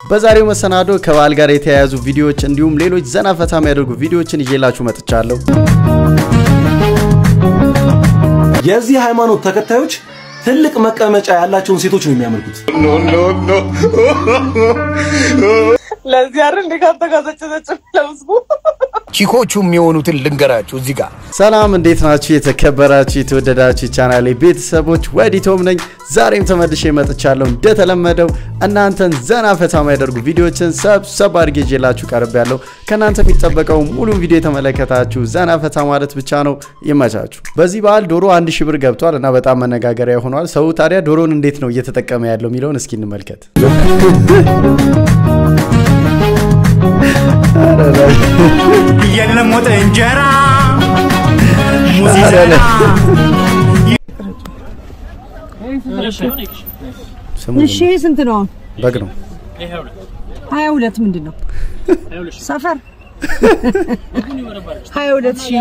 በዛሬው መሰናዶ ከበዓል ጋር የተያያዙ ቪዲዮዎች እንዲሁም ሌሎች ዘና ፈታ የሚያደርጉ ቪዲዮዎችን ይዤላችሁ መጥቻለሁ። የዚህ ሃይማኖት ተከታዮች ትልቅ መቀመጫ ያላቸውን ሴቶች ነው የሚያመልኩት። ለዚህ አይደል እንደ ካተጋዘጨዘጭ ለህዝቡ ቺኮቹ የሚሆኑትን ልንገራችሁ እዚህ ጋር ሰላም እንዴት ናችሁ? የተከበራችሁ የተወደዳችሁ ቻናሌ ቤተሰቦች ወዲቶም ነኝ። ዛሬም ተመልሼ መጥቻለሁ። እንደተለመደው እናንተን ዘና ፈታ የሚያደርጉ ቪዲዮዎችን ሰብሰብ አድርጌ ይዤላችሁ ቀርቤያለሁ። ከእናንተ የሚጠበቀው ሙሉን ቪዲዮ የተመለከታችሁ ዘና ፈታ ማለት ብቻ ነው። ይመቻችሁ። በዚህ በዓል ዶሮ አንድ ሺህ ብር ገብቷል እና በጣም መነጋገሪያ ሆኗል። ሰው ታዲያ ዶሮን እንዴት ነው እየተጠቀመ ያለው የሚለውን እስኪ እንመልከት። የለም ወጥ እንጀራ ሙዝ ይዘና ስሙ እሺ ስንት ነው? በግ ነው። ሀያ ሁለት ምንድን ነው ሰፈር ሀያ ሁለት ሺህ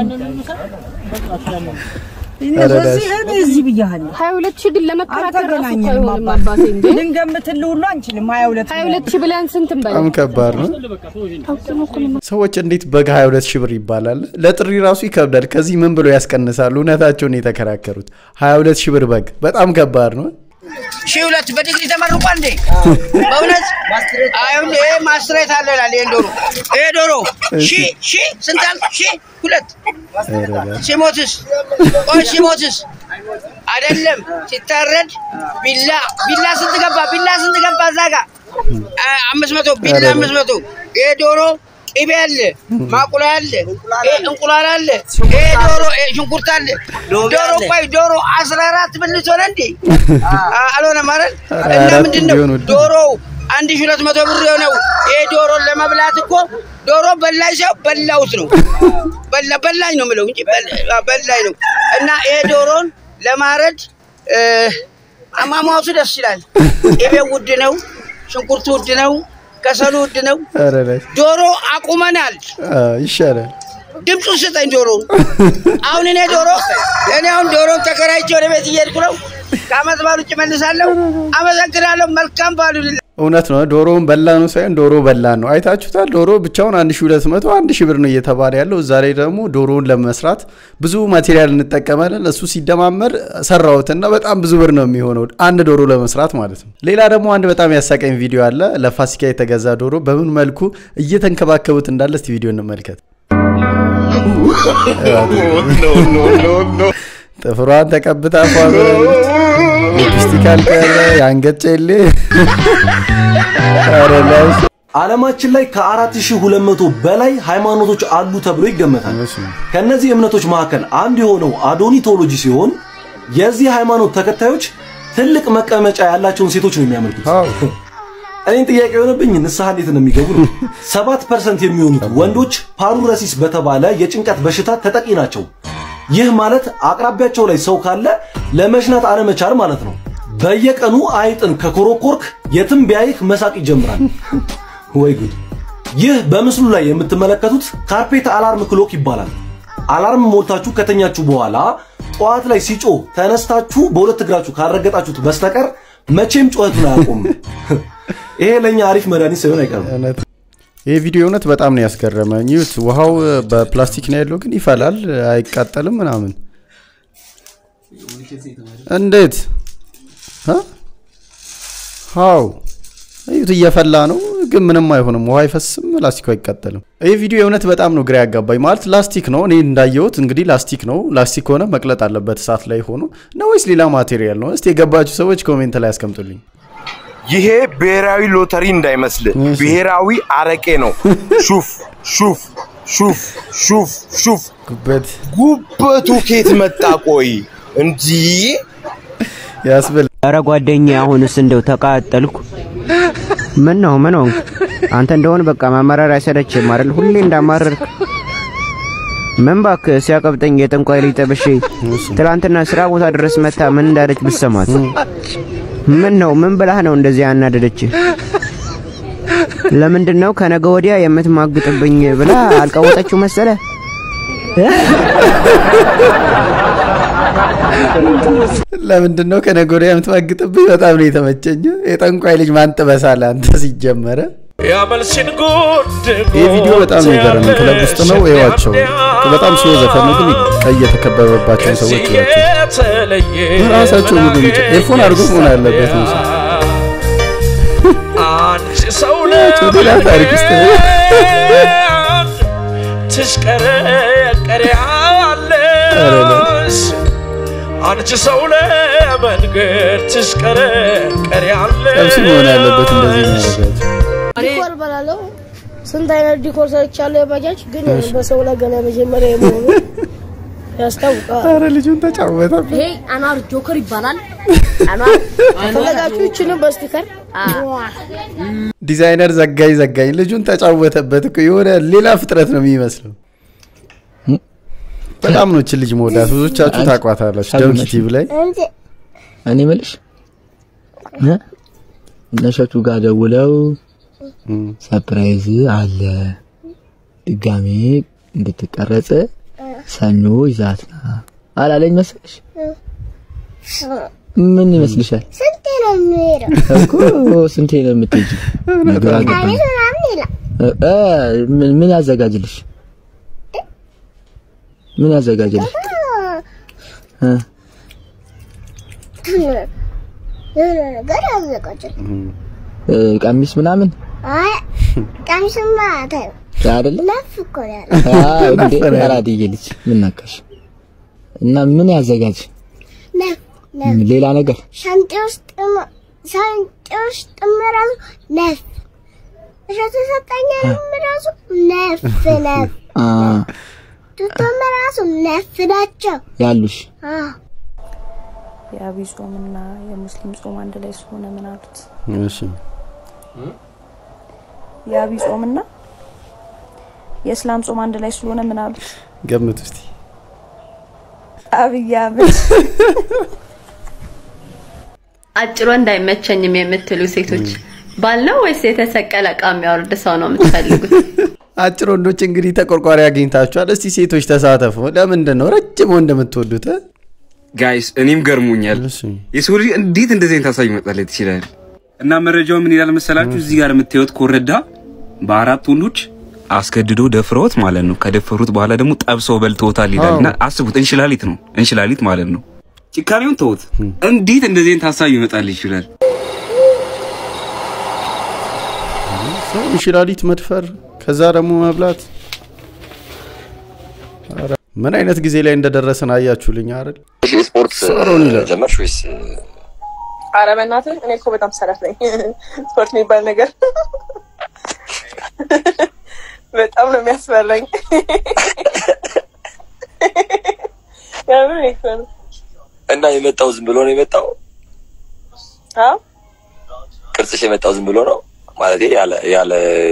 እኔ በዚህ እኔ እዚህ ብያለሁ። ሀያ ሁለት ሺህ ግን ለመከራከር ራሱ እኮ አልተገናኘንም አይሆንም አባቴ አባቴ እንዴ ልንገምትልህ ሁሉ አንችልም። ሀያ ሁለት ሀያ ሁለት ሺህ ብለን ስንት እንበል በጣም ከባድ ነው። ሰዎች እንዴት በግ 22 ሺህ ብር ይባላል? ለጥሪ ራሱ ይከብዳል። ከዚህ ምን ብሎ ያስቀንሳሉ? እውነታቸውን የተከራከሩት 22 ሺህ ብር በግ በጣም ከባድ ነው። ሺህ ሁለት በዲግሪ ተመርቋ እንዴ? በእውነት አይሁን። ይሄ ማስሬት አለ ይላል። ይሄን ዶሮ ይሄ ዶሮ ሺህ ሺህ ስንት አልክ? ሺህ ሁለት ሲሞትስ? ቆይ ሲሞትስ? አይደለም ሲታረድ ቢላ ቢላ ስንት ገባ? ቢላ ስንት ገባ? እዛ ጋ አ- አምስት መቶ ቢላ አምስት መቶ ይሄ ዶሮ ቅቤ አለ፣ ማቁላ አለ፣ ይሄ እንቁላል አለ፣ ይሄ ዶሮ ይሄ ሽንኩርት አለ። ዶሮ ቆይ ዶሮ አስራ አራት ብልት ሆነ እንዴ? አ- አልሆነም አይደል? እና አራት ምንድን ነው ቢሆን ውድ ነው። ዶሮ አንድ ሺህ ሁለት መቶ ብር የሆነው ይሄ ዶሮን ለመብላት እኮ ዶሮ በላኝ ሰው በላውት ነው በላ በላኝ ነው የምለው እንጂ በላ- በላኝ ነው። እና ይሄ ዶሮን ለማረድ እ፣ አሟሟቱ ደስ ይላል። ቅቤው ውድ ነው፣ ሽንኩርቱ ውድ ነው፣ ከሰሉ ውድ ነው። ኧረ ላይ ዶሮ አቁመናል። አ፣ ይሻላል። ድምፁን ስጠኝ ዶሮ። አሁን እኔ ዶሮ እኔ አሁን ዶሮን ተከራይቼ ወደ ቤት እየሄድኩ ነው። ከአመት በዓል ውጭ መልሳለሁ። አመሰግናለሁ። መልካም በዓል ይሁንልህ። እውነት ነው። ዶሮውን በላ ነው ሳይሆን ዶሮ በላ ነው። አይታችሁታል። ዶሮ ብቻውን 1200 1000 ብር ነው እየተባለ ያለው። እዛ ላይ ደግሞ ዶሮውን ለመስራት ብዙ ማቴሪያል እንጠቀማለን። እሱ ሲደማመር ሰራሁትና በጣም ብዙ ብር ነው የሚሆነው አንድ ዶሮ ለመስራት ማለት ነው። ሌላ ደግሞ አንድ በጣም ያሳቀኝ ቪዲዮ አለ። ለፋሲካ የተገዛ ዶሮ በምን መልኩ እየተንከባከቡት እንዳለ እስቲ ቪዲዮ እንመልከት። ጥፍሯን ተቀብታ ፏ ሊፕስቲክ አልቀረ የአንገት ጨሌ ኧረ ላይ ዓለማችን ላይ ከ4200 በላይ ሃይማኖቶች አሉ ተብሎ ይገመታል። ከነዚህ እምነቶች መካከል አንዱ የሆነው አዶኒቶሎጂ ሲሆን የዚህ ሃይማኖት ተከታዮች ትልቅ መቀመጫ ያላቸውን ሴቶች ነው የሚያመልኩት። አዎ። እኔን ጥያቄ የሆነብኝ ንስሐ እንዴት ነው የሚገቡ ነው። 7% የሚሆኑት ወንዶች ፓሩረሲስ በተባለ የጭንቀት በሽታ ተጠቂ ናቸው። ይህ ማለት አቅራቢያቸው ላይ ሰው ካለ ለመሽናት አለመቻል ማለት ነው። በየቀኑ አይጥን ከኮረኮርክ የትም ቢያይህ መሳቅ ይጀምራል። ወይ ጉድ! ይህ በምስሉ ላይ የምትመለከቱት ካርፔት አላርም ክሎክ ይባላል። አላርም ሞልታችሁ ከተኛችሁ በኋላ ጠዋት ላይ ሲጮህ ተነስታችሁ በሁለት እግራችሁ ካረገጣችሁት በስተቀር መቼም ጩኸቱን አያቆምም። ይሄ ለኛ አሪፍ መድኃኒት ሳይሆን አይቀርም። እውነት ይህ ቪዲዮ እውነት በጣም ነው ያስገረመኝ። ይሁት ውሃው በፕላስቲክ ነው ያለው፣ ግን ይፈላል፣ አይቃጠልም ምናምን። እንዴት እ? ሃው ይሁት እየፈላ ነው፣ ግን ምንም አይሆንም። ውሃ አይፈስም፣ ላስቲኩ አይቃጠልም። ይህ ቪዲዮ የእውነት በጣም ነው ግራ ያጋባኝ። ማለት ላስቲክ ነው፣ እኔ እንዳየሁት እንግዲህ ላስቲክ ነው። ላስቲክ ከሆነ መቅለጥ አለበት እሳት ላይ ሆኖ ነው ወይስ ሌላ ማቴሪያል ነው? እስቲ የገባችሁ ሰዎች ኮሜንት ላይ ያስቀምጡልኝ። ይሄ ብሔራዊ ሎተሪ እንዳይመስል እሺ። ብሔራዊ አረቄ ነው። ሹፍ ሹፍ ሹፍ ሹፍ ሹፍ ጉበት ጉበቱ ኬት መጣ? ቆይ እንዲህ ያስብል ኧረ ጓደኛ አሁንስ እንደው ተቃጠልኩ። ምን ነው ምን ሆንክ? አንተ እንደሆን በቃ ማማረር አይሰለችም አይደል? ሁሌ እንዳማረርክ ምን እባክህ ሲያቀብጠኝ የጠንቋይ ልጅ ጠብሼ ትላንትና ስራ ቦታ ድረስ መታ ምን እንዳለች ብሰማት። ምን ነው ምን ብላህ ነው እንደዚህ ያናደደች? ለምንድን ነው ከነገ ወዲያ የምትማግጥብኝ ብላ አልቀወጠችው መሰለ? ለምንድን ነው ከነገ ወዲያ የምትማግጥብኝ? በጣም ነው የተመቸኝ። የጠንቋይ ልጅ ማን ጥበሳለህ አንተ ሲጀመረ ያመልሲን ጉድ ይህ ቪዲዮ በጣም ነው የገረመኝ። ክለብ ውስጥ ነው ይዋቸው። በጣም ስሎ ዘፈን ነው፣ ግን ቀይ የተከበበባቸውን ሰዎች ይዋቸው። ራሳቸው ሙሉ ሚጭ ኤርፎን አድርጎ መሆን ያለበት ነው። አንቺ ሰው ሌላ ታሪክ ውስጥ ነው። ትሽቀረቀሪያለሽ አንቺ ሰው ለመንገድ ትሽቀረቀሪያለሽ ጠብሲ መሆን ያለበት እንደዚህ የሚያደርጋቸው ዲኮር እበላለሁ። ስንት አይነት ዲኮር ሰርቻለሁ። የባጃጅ ግን በሰው ላይ ገና መጀመሪያ የመሆኑ ያስታውቃል። ኧረ ልጁን ተጫወተበት። ይሄ አኗር ጆከር ይባላል። አኗር ከፈለጋችሁ ይችንም በስቲከር ዲዛይነር ዘጋኝ ዘጋኝ ልጁን ተጫወተበት እኮ የሆነ ሌላ ፍጥረት ነው የሚመስለው። በጣም ነው እችን ልጅ መወዳት። ብዙዎቻችሁ ታቋታላችሁ ደምኪ ቲቪ ላይ እኔ የምልሽ እ እነሸቱ ጋር ደውለው ሰርፕራይዝ አለ ድጋሜ እንድትቀረጽ ሰኞ ይዛት ና አላለኝ መሰለሽ? ምን ይመስልሻል? ስንቴ ነው የሚሄደው? እኮ ስንቴ ነው የምትሄጂው? ነገር አገባኝ። አሪፍ ምናምን ይላል። እ- እ፣ ምን ምን ያዘጋጅልሽ? ምን ያዘጋጅልሽ? እ፣ የሆነ ነገር ያዘጋጃል። እ፣ ቀሚስ ምናምን አይ ቀሚስማ ታዩ አይደለ? ነፍ እኮ ነው ያለው። አዎ እንዴ አራድዬ ልጅ ምን ነካሽ? እና ምን ያዘጋጅ? ነፍ ነፍ ሌላ ነገር ሻንጤ ውስጥ ሻንጤ ውስጥ ራሱ ነፍ እሸቱ ሰጠኝም ራሱ ነፍ ነፍ አ ቱቶም ራሱ ነፍ ናቸው። ያሉሽ አዎ የአብይ ጾምና የሙስሊም ጾም አንድ ላይ ስለሆነ ምን አሉት? እሺ የአብይ ጾምና የእስላም ጾም አንድ ላይ ስለሆነ ምን አሉት? ገምት እስቲ። አብይ አህመድ አጭሮ እንዳይመቸኝም የምትሉ ሴቶች ባል ነው ወይስ የተሰቀለ እቃ የሚያወርድ ሰው ነው የምትፈልጉት? አጭር ወንዶች እንግዲህ ተቆርቋሪ አግኝታችኋል። እስቲ ሴቶች ተሳተፉ። ለምንድን ነው ረጅም ወንድ የምትወዱት? እ? ጋይስ እኔም ገርሞኛል። የሰው ልጅ እንዴት እንደዚህ አይነት ሀሳብ ይመጣለት ይችላል? እና መረጃው ምን ይላል መሰላችሁ? እዚህ ጋር የምታዩት ኮረዳ በአራት ወንዶች አስገድዶ ደፍረውት ማለት ነው። ከደፈሩት በኋላ ደግሞ ጠብሰው በልተውታል ይላል። እና አስቡት፣ እንሽላሊት ነው እንሽላሊት ማለት ነው። ጭካኔውን ተውት። እንዴት እንደዚህ አይነት ሀሳብ ይመጣል ይችላል? ሰው እንሽላሊት መድፈር ከዛ ደግሞ መብላት። ኧረ ምን አይነት ጊዜ ላይ እንደደረስን አያችሁልኝ አይደል? ስፖርት ሶሮን ይላል። ጀመርሽ ወይስ ኧረ በእናትህ እኔ እኮ በጣም ሰነፍ ነኝ። ስፖርት የሚባል ነገር በጣም ነው የሚያስፈራኝ። የምር እኮ ነው። እና የመጣው ዝም ብሎ ነው የመጣው? አዎ ቅርጽሽ የመጣው ዝም ብሎ ነው ማለት ያለ ያለ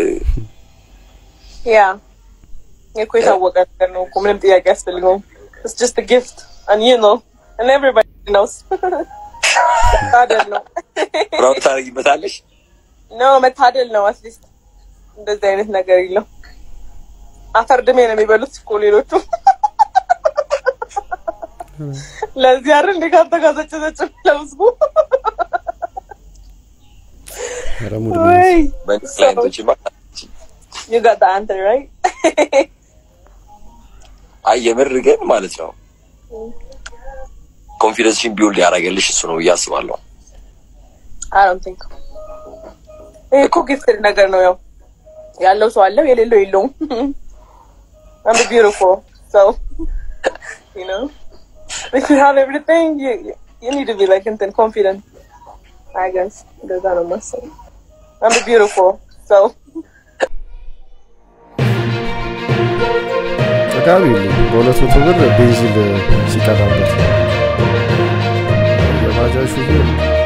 ያ እኮ የታወቀ ነገር ነው እኮ ምንም ጥያቄ አያስፈልገውም። It's just a gift and you know and everybody knows መታደል ነው ፕራውድ ታደርጊበታለሽ? ኖ መታደል ነው። አትሊስት እንደዚህ አይነት ነገር የለው። አፈር ድሜ ነው የሚበሉት እኮ ሌሎቹ። ለዚህ አይደል እንደ ካንተ ጋር ዘጭ ዘጭ ለህዝቡ ኧረ ሙድ ወይ በእንደዚህ አይነቶችማ you got the answer right አይ የምር ግን ማለት ነው ኮንፊደንስሽን ቢውልድ ያደረገልሽ እሱ ነው ብዬ አስባለሁ። I don't think ይሄ እኮ ጊፍትድ ነገር ነው። ያው ያለው ሰው አለው፣ የሌለው የለውም። I'm beautiful so you know if you have everything you you need to be like እንትን confident I guess እንደዛ ነው የማስበው። I'm beautiful so ጠቃሚ የለም። በሁለት መቶ ብር ቤንዚን ሲቀራበት የባጃጅ ሹፌር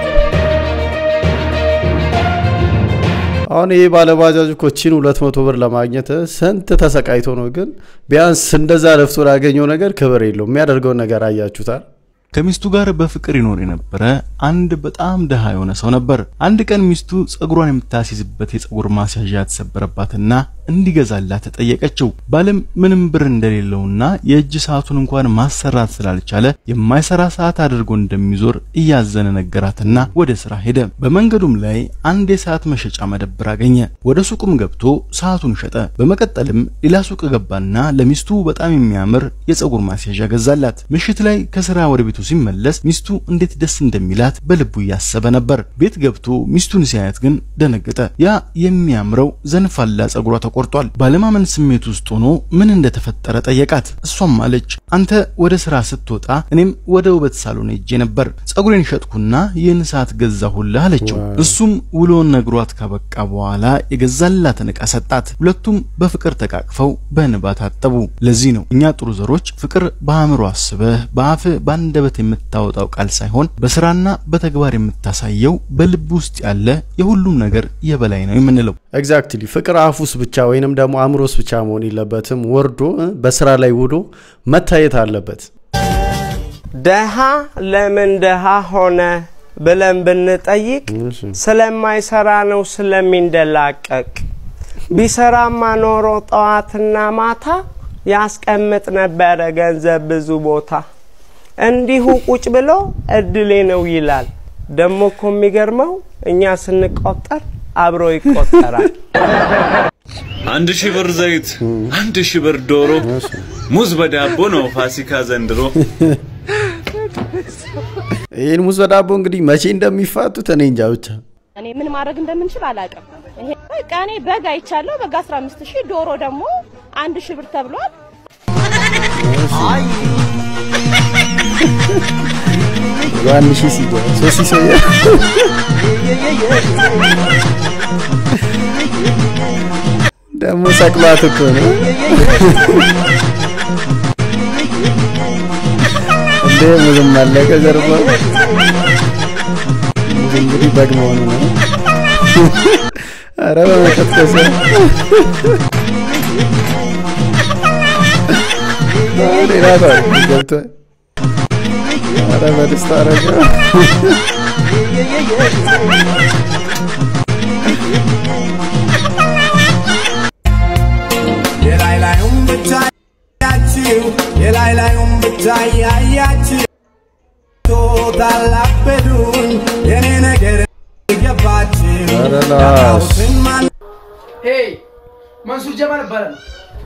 አሁን ይሄ ባለባጃጅ እኮ ቺን ሁለት መቶ ብር ለማግኘት ስንት ተሰቃይቶ ነው። ግን ቢያንስ እንደዛ ለፍቶ ላገኘው ነገር ክብር የለውም። የሚያደርገውን ነገር አያችሁታል። ከሚስቱ ጋር በፍቅር ይኖር የነበረ አንድ በጣም ድሃ የሆነ ሰው ነበር። አንድ ቀን ሚስቱ ጸጉሯን የምታስይዝበት የጸጉር ማስያዣ ተሰበረባትና እንዲገዛላት ጠየቀችው። ባልም ምንም ብር እንደሌለውና የእጅ ሰዓቱን እንኳን ማሰራት ስላልቻለ የማይሰራ ሰዓት አድርጎ እንደሚዞር እያዘነ ነገራትና ወደ ስራ ሄደ። በመንገዱም ላይ አንድ የሰዓት መሸጫ መደብር አገኘ። ወደ ሱቁም ገብቶ ሰዓቱን ሸጠ። በመቀጠልም ሌላ ሱቅ ገባና ለሚስቱ በጣም የሚያምር የፀጉር ማስያዣ ገዛላት። ምሽት ላይ ከስራ ወደ ቤቱ ሲመለስ ሚስቱ እንዴት ደስ እንደሚላት በልቡ እያሰበ ነበር። ቤት ገብቶ ሚስቱን ሲያያት ግን ደነገጠ። ያ የሚያምረው ዘንፋላ ፀጉሯ ተቆርጧል። ባለማመን ስሜት ውስጥ ሆኖ ምን እንደተፈጠረ ጠየቃት። እሷም አለች አንተ ወደ ስራ ስትወጣ እኔም ወደ ውበት ሳሎን ሄጄ ነበር፣ ፀጉሬን ሸጥኩና ይህን ሰዓት ገዛሁልህ አለችው። እሱም ውሎን ነግሯት ካበቃ በኋላ የገዛላትን ዕቃ ሰጣት። ሁለቱም በፍቅር ተቃቅፈው በእንባ ታጠቡ። ለዚህ ነው እኛ ጥሩ ዘሮች ፍቅር በአእምሮ አስበህ በአፍህ በአንደበት የምታወጣው ቃል ሳይሆን በስራና በተግባር የምታሳየው በልብ ውስጥ ያለ የሁሉም ነገር የበላይ ነው የምንለው። ኤግዛክትሊ ፍቅር አፉስ ብቻ ወይንም ደግሞ አእምሮስ ብቻ መሆን የለበትም። ወርዶ እ፣ በስራ ላይ ውሎ መታየት አለበት። ደሃ ለምን ደሃ ሆነ ብለን ብንጠይቅ ስለማይሰራ ነው ስለሚንደላቀቅ። ቢሰራማ ኖሮ ጠዋትና ማታ ያስቀምጥ ነበረ ገንዘብ ብዙ ቦታ። እንዲሁ ቁጭ ብሎ እድሌ ነው ይላል። ደሞ እኮ የሚገርመው እኛ ስንቆጠር አብሮ ይቆጠራል። አንድ ሺህ ብር ዘይት፣ አንድ ሺህ ብር ዶሮ፣ ሙዝ በዳቦ ነው ፋሲካ ዘንድሮ። ይህን ሙዝ በዳቦ እንግዲህ መቼ እንደሚፋቱት እኔ እንጃ ብቻ። እኔ ምን ማድረግ እንደምንችል አላውቅም። ይሄ በቃ እኔ በግ አይቻለሁ። በግ 15 ሺህ ዶሮ ደግሞ አንድ ሺህ ብር ተብሏል። አንድ ሺህ ሲገባ ሶስት ሺህ ሰው ደግሞ ሰቅሏት እኮ ነው እንዴ ሙዝም አለቀ ጀርባ ሙዝ እንግዲህ በግ መሆኑ ነው ኧረ በመቀጥቀስ ሌላ ታሪክ ገብቷል ኧረ በደስታ አረገ የላይ ላዩም ብቻ ያያችሁ የላይ ላዩም ብቻ ያያችሁ ታላበዱን የኔ ነገር ገባችሁ ኧረ ላስ ያጣሁትን ማን ሄይ መንሱር ጀማል እባላለሁ።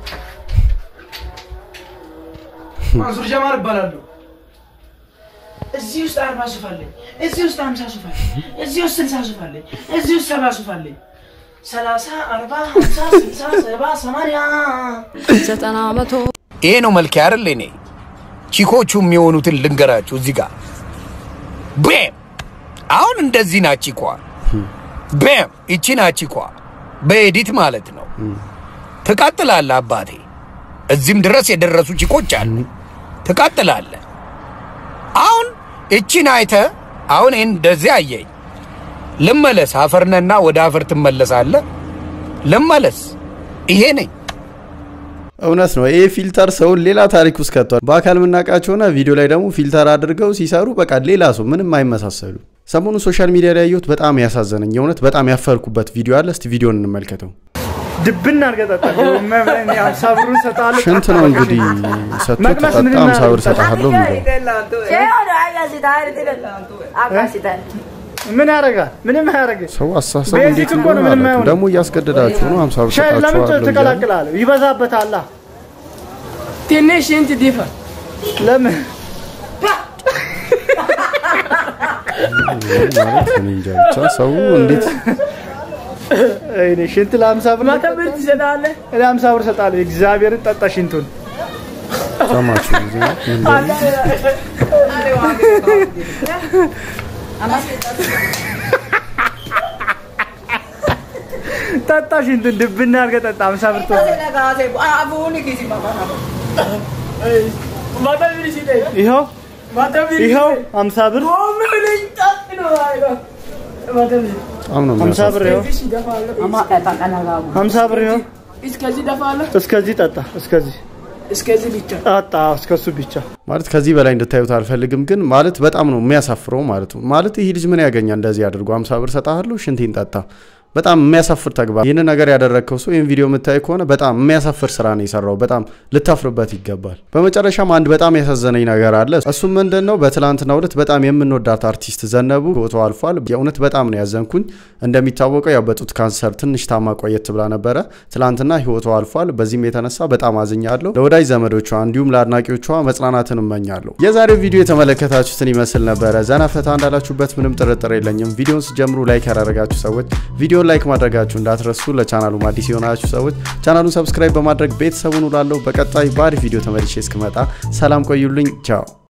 መንሱር ጀማል እባላለሁ። እዚህ ውስጥ አርባ ሱፍ አለኝ። እዚህ ውስጥ ሀምሳ ሱፍ አለኝ። እዚህ ውስጥ ስልሳ ሱፍ አለኝ። እዚህ ውስጥ ሰባ ሱፍ አለኝ። ሰላሳ አርባ ሀምሳ ስልሳ ሰባ ሰማንያ ዘጠና መቶ ይሄ ነው መልክ አይደል? እኔ ቺኮቹ የሚሆኑትን ልንገራችሁ እዚህ ጋር ቤም አሁን እንደዚህ ናት ቺኳ። ቤም ይቺ ናት ቺኳ በኤዲት ማለት ነው። ትቀጥላለህ አባቴ። እዚህም ድረስ የደረሱ ቺኮች አሉ። ትቀጥላለህ። አሁን እቺን አይተ አሁን ይህን እንደዚህ አየኝ። ልመለስ፣ አፈርነና ወደ አፈር ትመለሳለህ። ልመለስ፣ ይሄ ነኝ። እውነት ነው። ይሄ ፊልተር ሰውን ሌላ ታሪክ ውስጥ ከቷል። በአካል የምናውቃቸው ሆነ ቪዲዮ ላይ ደግሞ ፊልተር አድርገው ሲሰሩ በቃ ሌላ ሰው ምንም አይመሳሰሉ። ሰሞኑን ሶሻል ሚዲያ ላይ ያየሁት በጣም ያሳዘነኝ የእውነት በጣም ያፈርኩበት ቪዲዮ አለ። እስቲ ቪዲዮን እንመልከተው። ድብና አድርገህ ጠጣ። ሀምሳ ብሩን እሰጥሃለሁ። ሽንት ነው እንግዲህ ሰጥቶ መቅመስ ተጠጣ ምንም ሃምሳ ብር እሰጥሃለሁ የሚለው ምን ያደርጋል? ምንም አያደርግም። ሰው አሳሰብ ቤዚክ እንዴት እኮ ነው፣ እንደሆነ ምንም አላውቅም። አይሆንም። ደግሞ እያስገደዳችሁ ነው ሃምሳ ብር ሻይ ለምን ሰጣችኋለሁ እያለ። ትቀላቅላለህ? ይበዛበታል። ትንሽ ሽንት ዲፋ ለምን ማለት እኔ እንጃ ብቻ ሰው እንዴት እኔ ሽንት ለሀምሳ ብር መቶ ብር ትሰጣለህ? እኔ ሀምሳ ብር እሰጥሃለሁ። እግዚአብሔርን ጠጣ ሽንቱን። ሰማችሁ ጊዜ ምን እንደሆነ? ጠጣ ሽንቱን ድብና አድርገህ ጠጣ። ሀምሳ ብር ትሆን ይኸው ይኸው ሀምሳ ብር በጣም ነው ሀምሳ ብር ይኸው ሀምሳ ብር ይኸው እስከዚህ ደፋለህ? እስከዚህ ጠጣ። እስከዚህ እስከዚህ ብቻ ጠጣ። እስከሱ ብቻ ማለት ከዚህ በላይ እንድታዩት አልፈልግም፣ ግን ማለት በጣም ነው የሚያሳፍረው ማለት ነው። ማለት ይህ ልጅ ምን ያገኛል እንደዚህ አድርጎ ሀምሳ ብር ሰጣለሁ ሽንቴን ጠጣ በጣም የሚያሳፍር ተግባር። ይህን ነገር ያደረግከው ሰው ይህን ቪዲዮ የምታይ ከሆነ በጣም የሚያሳፍር ስራ ነው የሰራው። በጣም ልታፍርበት ይገባል። በመጨረሻም አንድ በጣም ያሳዘነኝ ነገር አለ። እሱም ምንድን ነው? በትላንትናው ዕለት በጣም የምንወዳት አርቲስት ዘነቡ ህይወቷ አልፏል። የእውነት በጣም ነው ያዘንኩኝ። እንደሚታወቀው ያው በጡት ካንሰር ትንሽ ታማ ቆየት ብላ ነበረ። ትላንትና ህይወቷ አልፏል። በዚህም የተነሳ በጣም አዝኛለሁ። ለወዳጅ ዘመዶቿ እንዲሁም ለአድናቂዎቿ መጽናናትን እመኛለሁ። የዛሬው ቪዲዮ የተመለከታችሁትን ይመስል ነበረ። ዘና ፈታ እንዳላችሁበት ምንም ጥርጥር የለኝም። ቪዲዮን ስጀምሩ ላይክ ያላረጋችሁ ሰዎች ቪዲዮን ላይክ ማድረጋችሁ እንዳትረሱ። ለቻናሉ አዲስ የሆናችሁ ሰዎች ቻናሉን ሰብስክራይብ በማድረግ ቤተሰቡን ውላለሁ። በቀጣይ በአሪፍ ቪዲዮ ተመልሼ እስክመጣ ሰላም ቆዩልኝ። ቻው